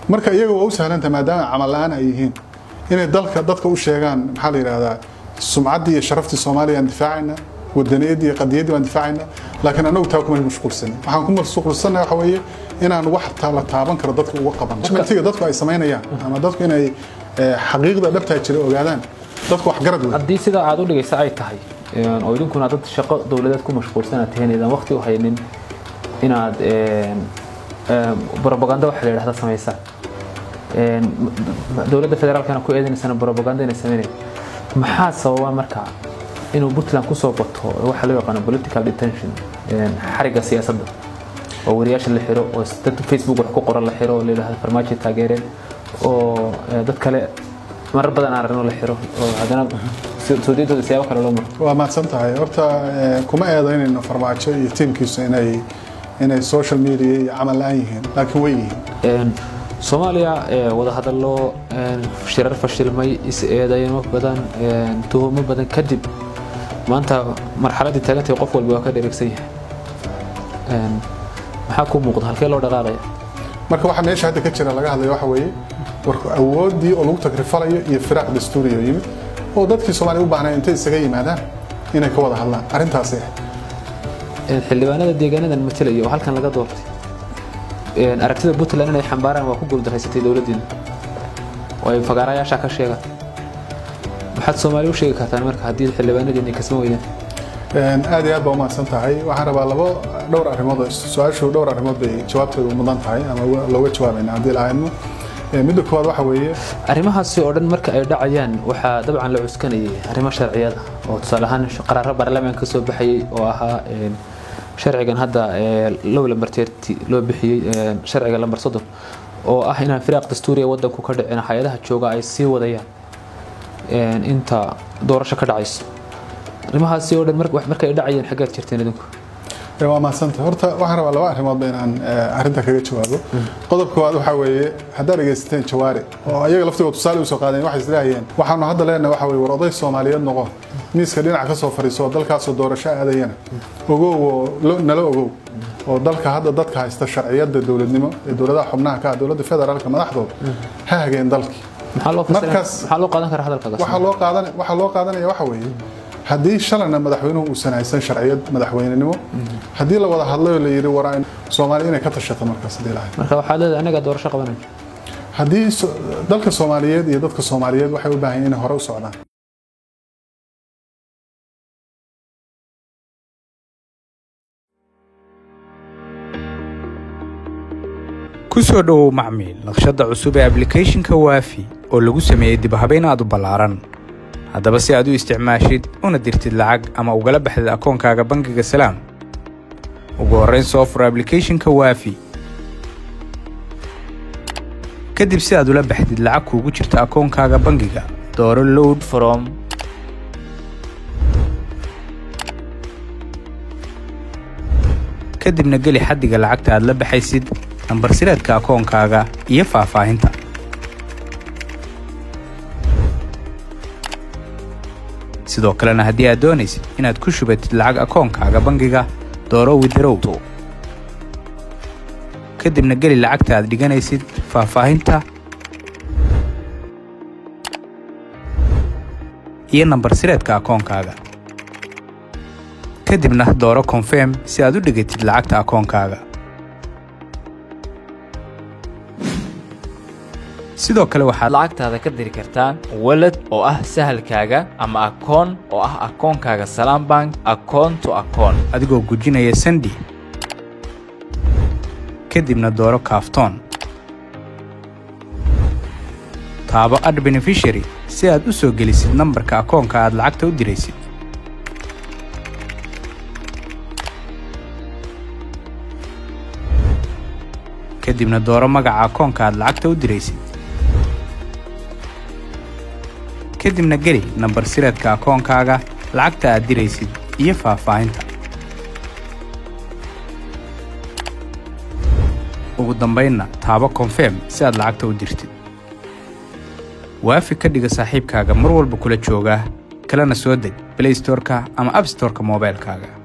marka iyaga waa u sahlanta maadaama camal la-aan ay yihiin inay dalka dadka u sheegaan maxaa la yidhahdaa sumcaddii iyo sharaftii soomaaliya aan difaacayna wadaniyaddii iyo qadiyaddii baan difaacayna laakiin anagu taa kuma mashquulsanin waxaan ku mashquulsannahay waxa weeye inaan wax la taaban karo dadka uga qaban mentiga dadku ay samaynayaan ama dadku inay xaqiiqda dhabtaa jira ogaadaan dadku wax garad wey haddii sidaa aad u dhigaysa ay tahay oo idinkuna dad shaqo dowladeed ku mashquulsan aad tihiin idan waqti u haynin inaad brobaganda waxa la yidhahda samaysaan dowladda federaalkana ku eedaynaysan brobaganda inay samaynayn maxaa sababa marka inuu puntland kusoo bato waxa loo yaqaano political detention xariga siyaasadda oo wariyaasha la xiro oo dad facebook wax ku qoran la xiro oo la yidhahdo farmaajo taageereen oo dad kale marar badan aan aragno la xiro oo haddana soodiyadooda siyaabo kale loo maro waa mahadsan tahay horta kuma eedaynayno farmaajo iyo tiimkiisu inay inay social media iyo camal la-aan yihiin laakiin way yihiin soomaaliya wadahadallo shirar fashilmay is-eedaymo badan tuhumo badan kadib maanta marxaladdii taagantay qof walba waa ka dheregsan yahay maxaa kuu muuqda halkee loo dhaqaaqaya marka waxa meesha hadda ka jira laga hadlayo waxa weeye warka awooddii oo lagu tagrifalayo iyo firaaq dastuuriyo yimid oo dadkii soomaaliya u baahnay intay isaga yimaadaan inay ka wada hadlaan arrintaasay ahayd xildhibaanada deegaanadan matalaya oo halkan laga doortay aragtida puntland inay xambaaraan waa ku guuldaraysatay dowladdiina oo ay fagaarayaasha ka sheegaan maxaad soomaaliya u sheegi kartaan marka haddii xildhibaanadiina kasma weydaan aad iyo aad baa umahadsan tahay waxaan rabaa labo dhowr arrimood su-aashu dhowr arrimood bay jawaabtooda mudan tahay ama looga jawaabayna haddii lahaydno midda koowaad waxa weeye arrimahaasi oo dhan marka ay dhacayaan waxaa dabcan la cuskanayay arrimo sharciyada oo tusaale ahaan qaraaro baarlamaanka ka soo baxayay oo ahaa sharcigan hadda low lambarteerti loo bixiyey sharciga lambar soddon oo ah inaan firaaq dastuuriya wadanku ka dhicin hay-adaha jooga ay sii wadayaan inta doorasho ka dhacayso arrimahaasi oo dhan marka ay dhacayeen xaggaad jirteen idinku waa mahadsanta horta waxaan rabaa laba arrimoodba inaan arrinta kaga jawaabo qodob koowaad waxaa weeye haddaad dhegaysateen jawaari oo ayaga laftigoo tusaale usoo qaadeen waxay isleehayeen waxaanu hadda leenahay waxa weye war oday soomaaliyeed noqo miiska dhinaca ka soo fadhiiso oo dalkaasoo doorasho aadayana ogow oo nala ogow oo dalka hadda dadka haysta sharciyadda dowladnimo ee dowladaha xubnaha ka ah dowladda federaalka madaxdooda ha hageen dalkii maxaa loo qaadan karaa hadalkaas waxaa loo qaadan waxaa loo qaadanaya waxa weeye haddii shalayna madaxweynuhu uusan haysan sharciyad madaxweynenimo haddii la wada hadlay oo la yidhi war soomaaliya inay ka tashato markaas hadii lahayd marka waxaad leedahay anaga doorasho qabanaya haddii dalka soomaaliyeed iyo dadka soomaaliyeed waxay u baahan yihiin inay hore u socdaan ku soo dhowow macmiil naqshadda cusub ee ablicathonka waafi oo lagu sameeyey dibhabayn aad u ballaaran haddaba si aad u isticmaashid una dirtid lacag ama ugala baxdid akoonkaaga bangiga salaam ugu horrayn soo fur ablicathonka waafi kadib si aad ula baxdid lacag kuugu jirta akoonkaaga bangiga dooro load from kadibna geli xaddiga lacagta aad la baxaysid nambar sireedka akoonkaaga iyo faahfaahinta sidoo kalena haddii aad doonaysid inaad ku shubatid lacag akoonkaaga bangiga dooro widarow kadibna geli lacagta aad dhiganaysid faahfaahinta iyo nambar sireedka akoonkaaga kadibna dooro konfirm si aad u dhigatid lacagta akoonkaaga sidoo kale waxaad lacagtaada ka diri kartaan walad oo ah sahalkaaga ama akoon oo ah akoonkaaga salaam bank akoon to akoon adigoo gujinaya sandi kadibna dooro kaaftoon taabo ad benefishary si aad u soo gelisid nambarka akoonka aad lacagta u diraysid kadibna dooro magaca akoonka aad lacagta u diraysid kadibna geli nambar sireedka akoonkaaga lacagta aad diraysid iyo faahfaahinta ugu dambaynna taabo konfirm si aad lacagta u dirtid waafi ka dhiga saaxiibkaaga mar walba kula jooga kalena soo deg blaystorka ama abstorka moobaylkaaga